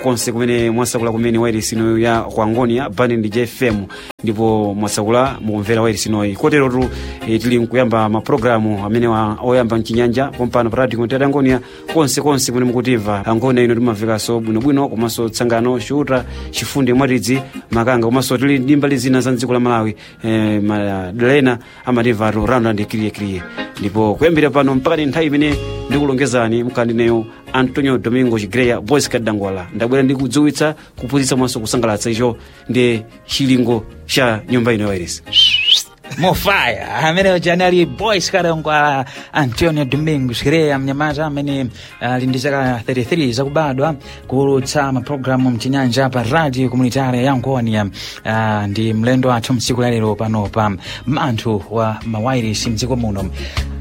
konse kumene mwasakula kumene wairesi inoyo ya kwangonia bani ndi jfm ndipo mwasakula mukumvera wairesi inoyi koterotu e, tili mkuyamba mapulogalamu amene wa- oyamba mchinyanja pompano pa radio kontati angonia konse konse kumene mukutimva angonia ino timamvekanso bwinobwino komanso tsangano shuta chifundi mwatidzi makanga komanso tili ndi mbali zina za mdziko la malawi e, madalena amatimvatu round kiriyekiriye ndipo kuyambira pano mpaka ni nthawi imene ndikulongezani mkandineyo antonio domingo chigreya boys kadangwala ndabwera ndi kudziwitsa kuphunzitsa mwanso kusangalatsa icho ndi chilingo cha nyumba ino ya wairesi mofaya amene ujani ali boys kadangwala antonio domingos kireya mnyamata amene ali ndi zaka 33 zakubadwa kuulutsa mapulogalamu mchinyanja pa radio komunitari ya ngonia uh, ndi mlendo wathu mtsiku lalero pano pa manthu wa mawairisi mdziko muno